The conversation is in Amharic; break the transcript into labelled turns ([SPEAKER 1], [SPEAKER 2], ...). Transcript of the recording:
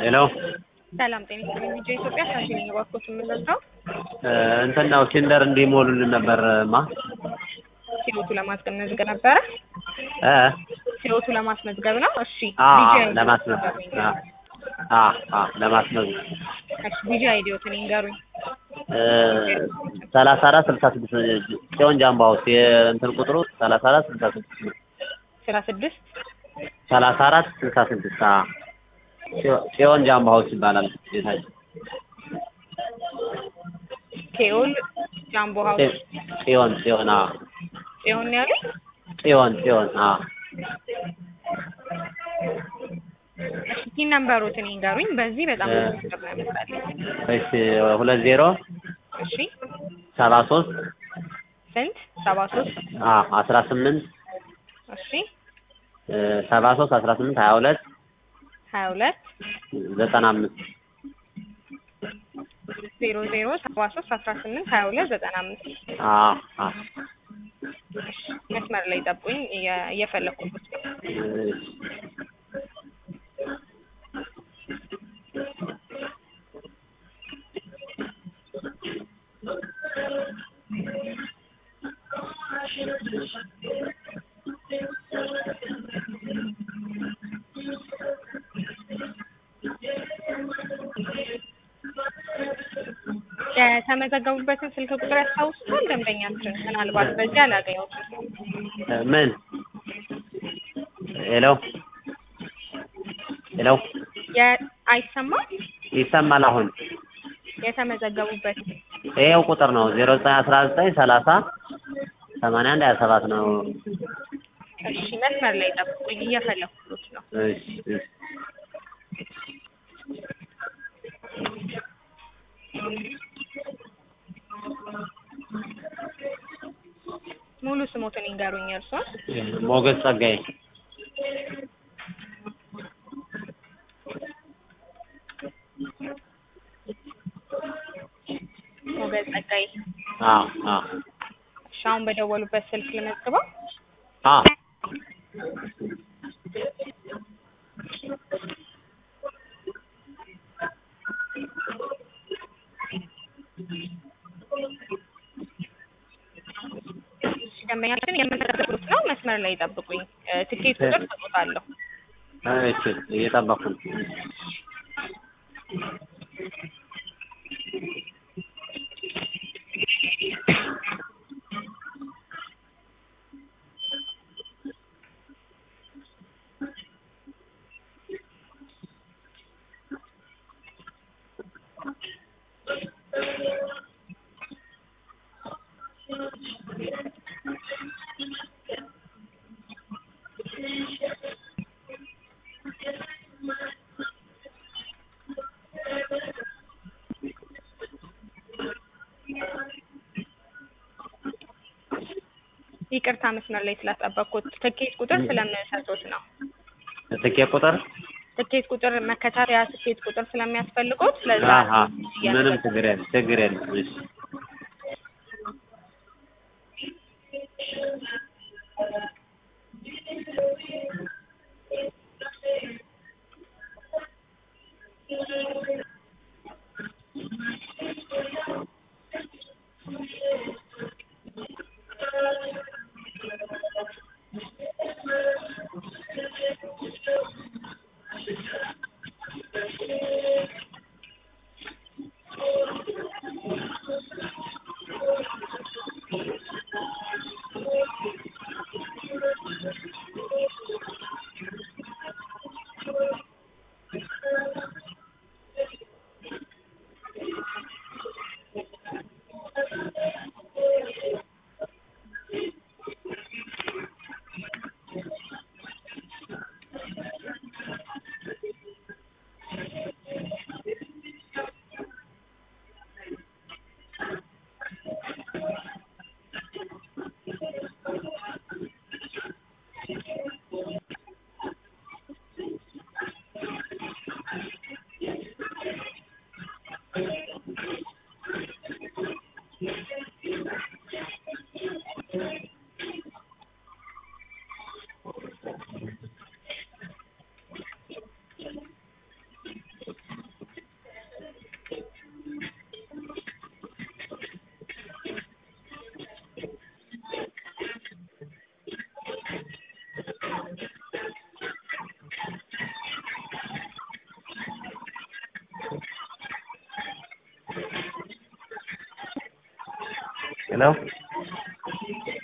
[SPEAKER 1] ሄሎ
[SPEAKER 2] ሰላም ጤና ይስጥልኝ። ቪዲዮ ኢትዮጵያ ሳንቲም ነኝ። እባክዎት የምንረዳው
[SPEAKER 1] እንትን ነው ሲንደር እንዲሞሉልን ነበር ማ
[SPEAKER 2] ሲሮቱ ለማስመዝገብ ነበረ።
[SPEAKER 1] እ
[SPEAKER 2] ሲሮቱ ለማስመዝገብ ነው። እሺ
[SPEAKER 1] አ
[SPEAKER 2] ቪዲዮ አይዲ
[SPEAKER 1] ለማስመዝገብ አ አ አ ለማስመዝገብ
[SPEAKER 2] እሺ ቪዲዮ አይዲዎትን ይንገሩኝ።
[SPEAKER 1] ሰላሳ አራት ስልሳ ስድስት ጽዮን ጃምቦ ሀውስ የእንትን ቁጥሩ ሰላሳ አራት ስልሳ ስድስት ነው።
[SPEAKER 2] ስራ ስድስት
[SPEAKER 1] ሰላሳ አራት ስልሳ ስድስት አ ጽዮ- ጽዮን ጃምቦ ሀውስ ይባላል ቤታችን።
[SPEAKER 2] ኬኦል ጃምቦ ሀውስ
[SPEAKER 1] ጽዮን ጽዮን አ
[SPEAKER 2] ጽዮን ያሉኝ
[SPEAKER 1] ጽዮን ጽዮን አ
[SPEAKER 2] እሺ ቲን ነምበሮትን ይንገሩኝ። በዚህ በጣም ብዙ ቁጥር ነው ያመጣልኝ።
[SPEAKER 1] እሺ ሁለት ዜሮ
[SPEAKER 2] እሺ
[SPEAKER 1] ሰባ ሶስት
[SPEAKER 2] ስንት ሰባ ሶስት
[SPEAKER 1] አ አስራ ስምንት
[SPEAKER 2] እሺ
[SPEAKER 1] ሰባ ሶስት አስራ ስምንት ሀያ ሁለት
[SPEAKER 2] ሀያ ሁለት
[SPEAKER 1] ዘጠና አምስት
[SPEAKER 2] ዜሮ ዜሮ ሰባ ሶስት አስራ ስምንት ሀያ ሁለት ዘጠና አምስት
[SPEAKER 1] አ አ
[SPEAKER 2] መስመር ላይ ጠብቁኝ። እየ- እየፈለኩት ነው።
[SPEAKER 1] እሺ
[SPEAKER 2] የተመዘገቡበትን ስልክ ቁጥር ያስታውሱታል? ደንበኛችን ምናልባት በዚህ አላገኘሁትም።
[SPEAKER 1] ምን ሄሎ ሄሎ
[SPEAKER 2] የ- አይሰማም?
[SPEAKER 1] ይሰማል አሁን
[SPEAKER 2] የተመዘገቡበት
[SPEAKER 1] ይሄው ቁጥር ነው ዜሮ ዘጠኝ አስራ ዘጠኝ ሰላሳ ሰማንያ አንድ ሀያ ሰባት ነው
[SPEAKER 2] እሺ፣ መስመር ላይ ጠብቁኝ። እየፈለኩት ነው።
[SPEAKER 1] እሺ እሺ
[SPEAKER 2] ሙሉ ስሞትን ይንገሩኝ እርሶን።
[SPEAKER 1] ሞገስ ጸጋዬ
[SPEAKER 2] ሞገዝ ጸጋይ።
[SPEAKER 1] አ አ
[SPEAKER 2] እሺ፣ አሁን በደወሉበት ስልክ ልመዝግበው።
[SPEAKER 1] አ
[SPEAKER 2] እሺ፣ ደንበኛችን የምንዘግቡት ነው። መስመር ላይ ጠብቁኝ። እ፣ ትኬት ቁጥር ሰጥቶታለሁ።
[SPEAKER 1] እሺ እየጠበኩ ነው
[SPEAKER 2] ይቅርታ መስመር ላይ ስላስጠበቅኩት። ትኬት ቁጥር ስለምሰጡት ነው።
[SPEAKER 1] ትኬት ቁጥር
[SPEAKER 2] ትኬት ቁጥር መከታተያ ትኬት ቁጥር ስለሚያስፈልጉት ስለዛ
[SPEAKER 1] አሀ ምንም ችግር የለም ችግር የለም እሺ ሄሎ